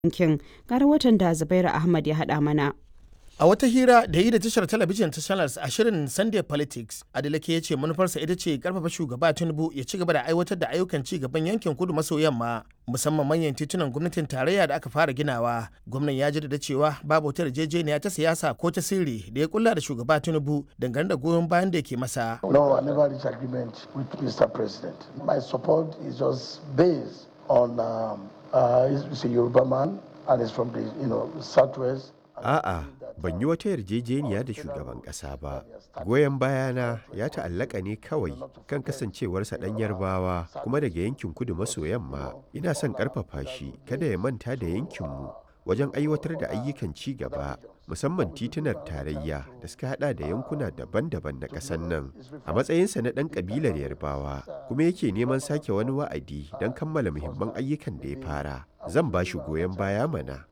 yankin. Ga rahoton da Zubairu Ahmad ya haɗa mana. A wata hira da yi da tashar talabijin ta Channels a shirin Sunday Politics, Adeleke ya ce manufarsa ita ce karfafa shugaba Tinubu ya ci gaba da aiwatar da ayyukan ci gaban yankin kudu maso yamma musamman manyan titunan gwamnatin tarayya da aka fara ginawa. Gwamnan ya jaddada cewa babu wata yarjejeniya ta siyasa ko ta sirri da ya kulla da shugaba Tinubu dangane da goyon bayan da ke masa. No, I never reached agreement with Mr. President. My support is just based on um, uh, he's a Yoruba man and he's from the you know southwest. A'a, ban yi wata yarjejeniya da shugaban ƙasa ba. Goyon bayana ya ta'allaka ne kawai kan kasancewarsa ɗan yarbawa kuma daga yankin kudu maso yamma. Ina son ƙarfafa shi kada ya manta da yankinmu wajen aiwatar da ayyukan ci gaba musamman titunar tarayya da suka hada da yankuna daban-daban na ƙasar nan a matsayinsa na ɗan ƙabilar yarbawa kuma yake neman sake wani wa'adi don kammala muhimman ayyukan da ya fara zan ba shi goyon baya mana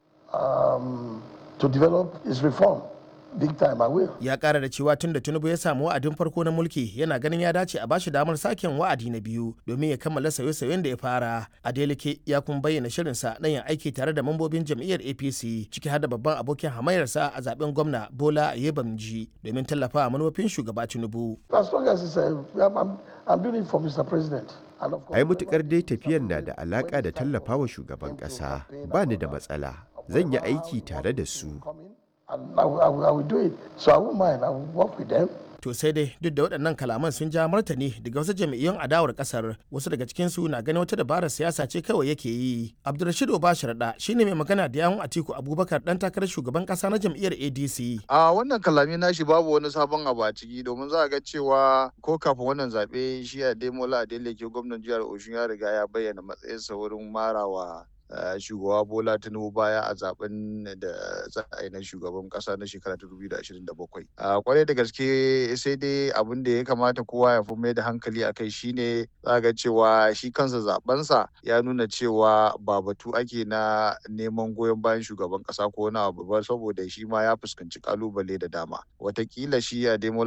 Um, to develop his reform. Big time, I will. Ya kara da cewa tun da Tinubu ya samu wa'adin farko na mulki yana ganin ya dace a bashi damar saken wa'adi na biyu domin ya kammala sauye-sauyen da ya fara. Adeleke ya kuma bayyana shirinsa na yin aiki tare da mambobin jam'iyyar APC ciki har da babban abokin hamayarsa a zaben gwamna Bola Yebamji domin tallafa manufofin shugaba Tinubu. As long as it's a, I'm, I'm, I'm doing it for Mr. President. And of course, ai mutukar dai tafiyar na da alaƙa da tallafawa shugaban ƙasa ba ni da matsala zan yi aiki tare da su coming, and I will, I, will, I will do it. So I won't mind. I will work with them. To sai dai duk da waɗannan kalaman sun ja martani daga wasu jam'iyyun adawar ƙasar wasu daga cikinsu na ganin wata dabarar siyasa ce kawai yake yi. Abdulrashid Obasharaɗa shine mai magana da yawun Atiku Abubakar ɗan takarar shugaban ƙasa na jam'iyyar ADC. A wannan kalami nashi babu wani sabon abu a ciki domin za a ga cewa ko kafin wannan zaɓe shi a Demola Adeleke gwamnan jihar Oshun ya riga ya bayyana matsayinsa wurin marawa Uh, shugaba bola tinubu baya a zaben da za a yi na shugaban kasa na shekara ta 2027 uh, kwarai da gaske sai dai abin da ya kamata kowa ya fi mai da hankali a kai shine za ga cewa shi kansa zabensa ya nuna cewa ba batu ake na neman goyon bayan shugaban kasa ko wani abu ba saboda shi ma ya fuskanci kalubale da dama watakila shi a